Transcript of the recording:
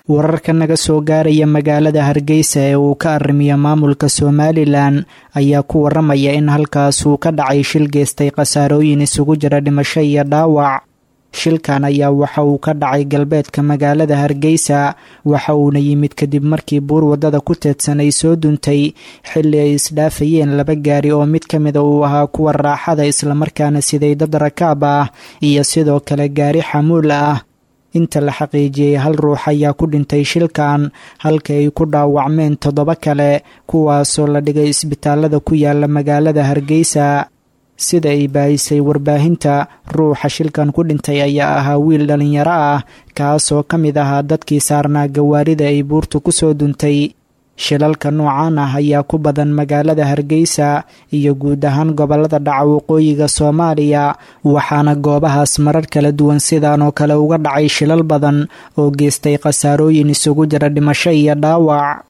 wararka naga soo gaaraya magaalada hargeysa ee uu ka arrimiyo maamulka somalilan ayaa ku waramaya in halkaas uu ka dhacay shil geystay khasaarooyin isugu jira dhimasho iyo dhaawac shilkan ayaa waxa uu ka dhacay galbeedka magaalada hargeysa waxa uuna yimid kadib markii buur waddada ku teedsan ay soo duntay xilli ay isdhaafayeen laba gaari oo mid ka mida uu ahaa kuwa raaxada islamarkaana siday dad rakaab ah iyo sidoo kale gaari xamuul ah inta la xaqiijiyey hal ruux ayaa ku dhintay shilkan halka ay ku dhaawacmeen toddoba kale kuwaasoo la dhigay isbitaalada ku yaala magaalada hargeysa sida ay baahisay warbaahinta ruuxa shilkan ku dhintay ayaa ahaa wiil dhallinyaro ah kaasoo ka mid ahaa dadkii saarnaa gawaarida ay buurtu ku soo duntay shilalka noocan ah ayaa ku badan magaalada hargeysa iyo guud ahaan gobolada dhaca waqooyiga soomaaliya waxaana goobahaas marar kala duwan sidan oo kale uga dhacay shilal badan oo geystay khasaarooyin isugu jira dhimasho iyo dhaawac